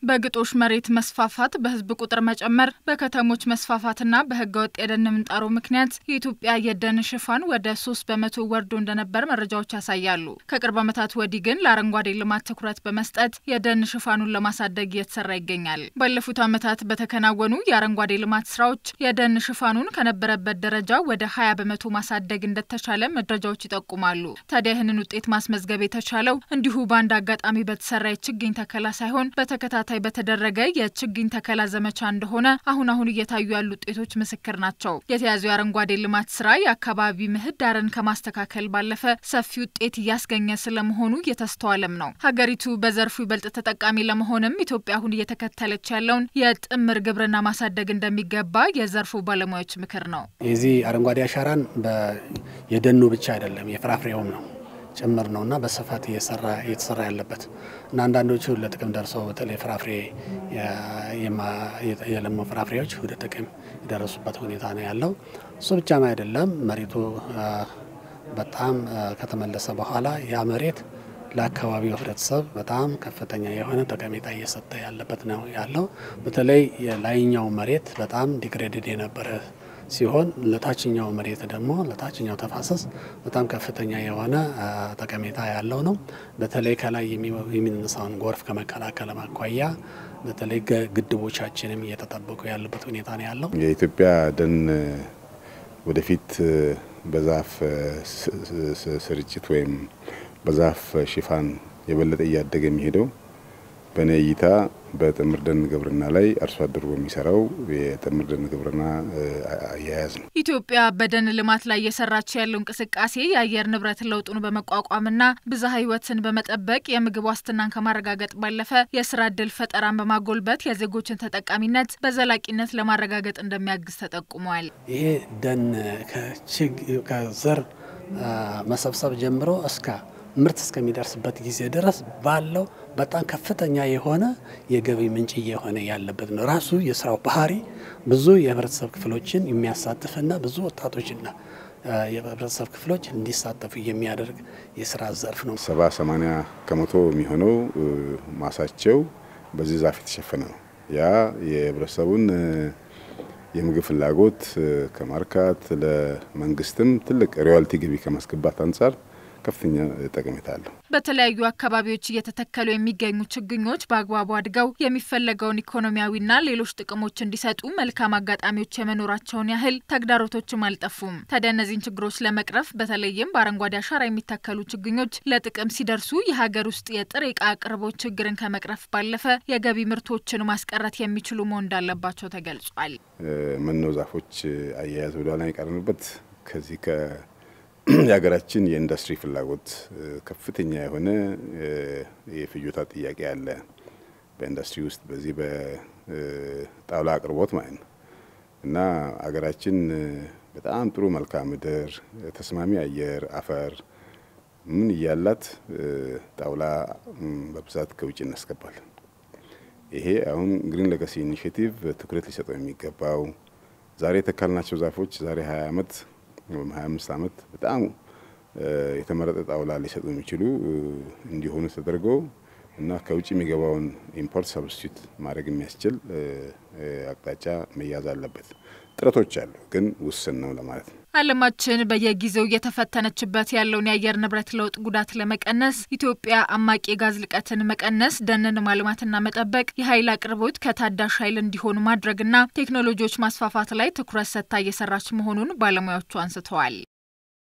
በግጦሽ መሬት መስፋፋት፣ በህዝብ ቁጥር መጨመር፣ በከተሞች መስፋፋትና በህገወጥ የደን ምንጣሮ ምክንያት የኢትዮጵያ የደን ሽፋን ወደ ሶስት በመቶ ወርዶ እንደነበር መረጃዎች ያሳያሉ። ከቅርብ ዓመታት ወዲህ ግን ለአረንጓዴ ልማት ትኩረት በመስጠት የደን ሽፋኑን ለማሳደግ እየተሰራ ይገኛል። ባለፉት ዓመታት በተከናወኑ የአረንጓዴ ልማት ስራዎች የደን ሽፋኑን ከነበረበት ደረጃ ወደ ሀያ በመቶ ማሳደግ እንደተቻለ መረጃዎች ይጠቁማሉ። ታዲያ ይህንን ውጤት ማስመዝገብ የተቻለው እንዲሁ በአንድ አጋጣሚ በተሰራ የችግኝ ተከላ ሳይሆን በተከታታይ በተደረገ የችግኝ ተከላ ዘመቻ እንደሆነ አሁን አሁን እየታዩ ያሉ ውጤቶች ምስክር ናቸው። የተያዘው የአረንጓዴ ልማት ስራ የአካባቢ ምህዳርን ከማስተካከል ባለፈ ሰፊ ውጤት እያስገኘ ስለመሆኑ እየተስተዋለም ነው። ሀገሪቱ በዘርፉ ይበልጥ ተጠቃሚ ለመሆንም ኢትዮጵያ አሁን እየተከተለች ያለውን የጥምር ግብርና ማሳደግ እንደሚገባ የዘርፉ ባለሙያዎች ምክር ነው። የዚህ አረንጓዴ አሻራን የደኑ ብቻ አይደለም የፍራፍሬውም ነው ጭምር ነው እና በስፋት እየተሰራ ያለበት እና አንዳንዶቹ ለጥቅም ደርሰው በተለይ ፍራፍሬ የለሙ ፍራፍሬዎች ወደ ጥቅም የደረሱበት ሁኔታ ነው ያለው። እሱ ብቻም አይደለም መሬቱ በጣም ከተመለሰ በኋላ ያ መሬት ለአካባቢው ሕብረተሰብ በጣም ከፍተኛ የሆነ ጠቀሜታ እየሰጠ ያለበት ነው ያለው። በተለይ የላይኛው መሬት በጣም ዲግሬድድ የነበረ ሲሆን ለታችኛው መሬት ደግሞ ለታችኛው ተፋሰስ በጣም ከፍተኛ የሆነ ጠቀሜታ ያለው ነው። በተለይ ከላይ የሚነሳውን ጎርፍ ከመከላከል አኳያ በተለይ ግድቦቻችንም እየተጠበቁ ያሉበት ሁኔታ ነው ያለው። የኢትዮጵያ ደን ወደፊት በዛፍ ስርጭት ወይም በዛፍ ሽፋን የበለጠ እያደገ የሚሄደው በእኔ እይታ በጥምር ደን ግብርና ላይ አርሶ አደሩ በሚሰራው የጥምር ደን ግብርና አያያዝ ነው። ኢትዮጵያ በደን ልማት ላይ እየሰራች ያለው እንቅስቃሴ የአየር ንብረት ለውጡን በመቋቋምና ብዝሃ ሕይወትን በመጠበቅ የምግብ ዋስትናን ከማረጋገጥ ባለፈ የስራ እድል ፈጠራን በማጎልበት የዜጎችን ተጠቃሚነት በዘላቂነት ለማረጋገጥ እንደሚያግዝ ተጠቁሟል። ይሄ ደን ከዘር መሰብሰብ ጀምሮ እስከ ምርት እስከሚደርስበት ጊዜ ድረስ ባለው በጣም ከፍተኛ የሆነ የገቢ ምንጭ እየሆነ ያለበት ነው። ራሱ የስራው ባህሪ ብዙ የህብረተሰብ ክፍሎችን የሚያሳትፍና ብዙ ወጣቶችና የህብረተሰብ ክፍሎች እንዲሳተፉ የሚያደርግ የስራ ዘርፍ ነው። ሰባ ሰማንያ ከመቶ የሚሆነው ማሳቸው በዚህ ዛፍ የተሸፈነ ነው። ያ የህብረተሰቡን የምግብ ፍላጎት ከማርካት ለመንግስትም ትልቅ ሮያልቲ ገቢ ከማስገባት አንጻር ከፍተኛ ጠቀሜታ አለው። በተለያዩ አካባቢዎች እየተተከሉ የሚገኙ ችግኞች በአግባቡ አድገው የሚፈለገውን ኢኮኖሚያዊና ሌሎች ጥቅሞች እንዲሰጡ መልካም አጋጣሚዎች የመኖራቸውን ያህል ተግዳሮቶችም አልጠፉም። ታዲያ እነዚህን ችግሮች ለመቅረፍ በተለይም በአረንጓዴ አሻራ የሚተከሉ ችግኞች ለጥቅም ሲደርሱ የሀገር ውስጥ የጥሬ ዕቃ አቅርቦት ችግርን ከመቅረፍ ባለፈ የገቢ ምርቶችን ማስቀረት የሚችሉ መሆን እንዳለባቸው ተገልጿል። መኖ ዛፎች አያያዝ ወደኋላ የቀረንበት ከዚህ የሀገራችን የኢንዱስትሪ ፍላጎት ከፍተኛ የሆነ የፍጆታ ጥያቄ አለ። በኢንዱስትሪ ውስጥ በዚህ በጣውላ አቅርቦት ማለት ነው እና ሀገራችን በጣም ጥሩ መልክዓ ምድር፣ ተስማሚ አየር፣ አፈር ምን እያላት ጣውላ በብዛት ከውጭ እናስገባለን። ይሄ አሁን ግሪን ሌጋሲ ኢኒሽቲቭ ትኩረት ሊሰጠው የሚገባው ዛሬ የተካልናቸው ዛፎች ዛሬ 20 ዓመት ወይም 25 ዓመት በጣም የተመረጠ ጣውላ ሊሰጡ የሚችሉ እንዲሆኑ ተደርገው እና ከውጭ የሚገባውን ኢምፖርት ሰብስቲዩት ማድረግ የሚያስችል አቅጣጫ መያዝ አለበት። ጥረቶች አሉ፣ ግን ውስን ነው ለማለት ነው። ዓለማችን በየጊዜው እየተፈተነችበት ያለውን የአየር ንብረት ለውጥ ጉዳት ለመቀነስ ኢትዮጵያ አማቂ የጋዝ ልቀትን መቀነስ፣ ደንን ማልማትና መጠበቅ፣ የኃይል አቅርቦት ከታዳሽ ኃይል እንዲሆኑ ማድረግና ቴክኖሎጂዎች ማስፋፋት ላይ ትኩረት ሰጥታ እየሰራች መሆኑን ባለሙያዎቹ አንስተዋል።